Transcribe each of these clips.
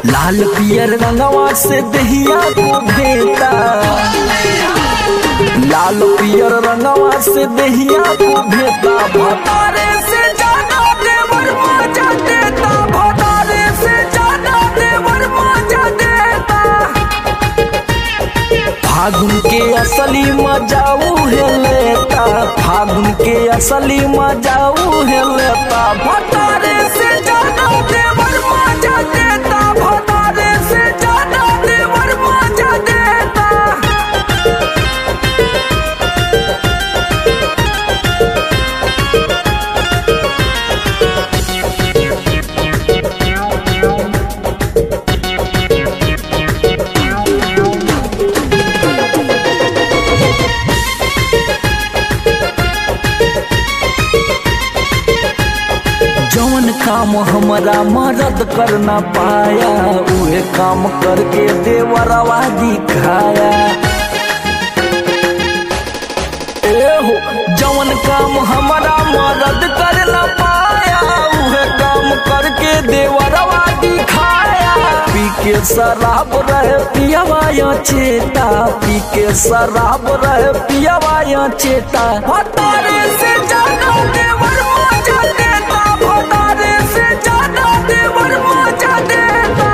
लाल पियर रंगवा से दहिया को भेता लाल पियर रंगवा से दहिया को भेता भतारे से जाना देवर मजा देता भतारे से जाना देवर मजा देता फागुन के असली मजाऊ है लेता फागुन के असली मजाऊ है लेता भतारे से जाना देवर मजा देता भतारे से जाना देवर मजा देता जौन काम हमारा मदद कर ना पाया उहे काम करके देवरवा दिखाया एहो जौन काम हमारा मदद कर ना पाया उहे काम करके देवरवा दिखाया पी के शराब रहे पियावा या चेता पी के शराब रहे पियावा या चेता हतारे से जाना देवर मजा देता भतारे से जाना देवर मजा देता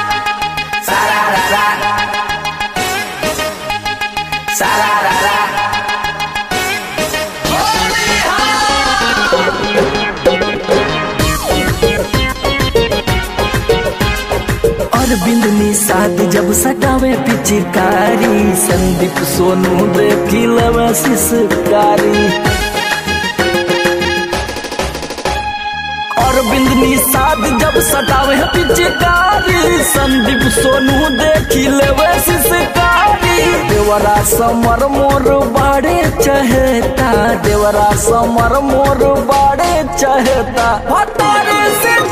अरविंद निषाद जब सटावे पिचकारी संदीप सोनू देखी लवे शिशकारी अरविंद निषाद जब सटावे पिचकारी संदीप सोनू देखी लेवे शिशकारी देवरा समर मोर बाड़े चहेता देवरा समर मोर बाड़े चहेता हतारे से